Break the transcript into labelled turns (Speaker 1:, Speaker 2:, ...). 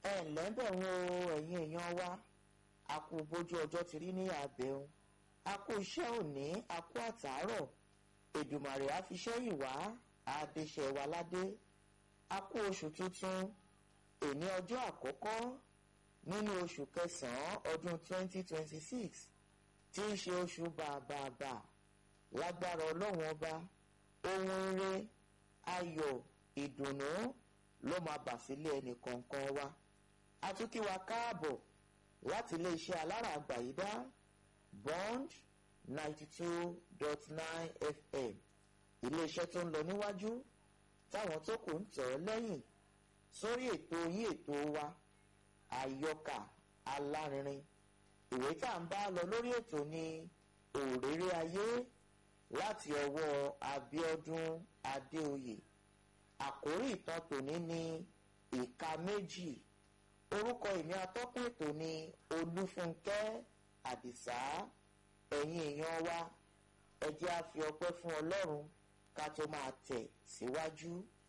Speaker 1: ẹ ǹlẹ́ ń bẹ̀ wọ́n o ẹ̀yin èèyàn wa a kú bójú ọjọ́ ti rí ní àbẹ̀hùn a kú iṣẹ́ òní a kú àtàárọ̀ èdùmàrè á fi ṣẹ́yìn wá àdéṣẹ́ wa ládé a kú oṣù tuntun èní ọjọ́ àkọ́kọ́ nínú oṣù kẹsàn-án ọdún 2026 tí ń ṣe oṣù bàbàbà lágbára ọlọ́run ọba ohun ire ayọ̀ ìdùnnú ló máa bà sílé ẹnì kọ̀ọ̀kan wa a tún kí wa káàbọ̀ láti iléeṣẹ́ alára àgbàyídá bond ninety two dot nine fm iléeṣẹ́ tó ń lọ níwájú táwọn tó kù ń tọ̀ ọ́ lẹ́yìn sórí ètò yín ètò wa àyọkà alárinrin ìwé tá à ń bá lọ lórí ètò ní òréré ayé láti ọwọ́ Abíọ́dún Adéoyè àkórí ìtàn tòní ní ìka méjì orúkọ ìní atọ́kùn ètò ní Olúfúnkẹ́ Àdìsá ẹ̀yin èèyàn wa ẹ jẹ́ á fi ọpẹ́ fún Ọlọ́run ká tó máa tẹ̀ síwájú. Si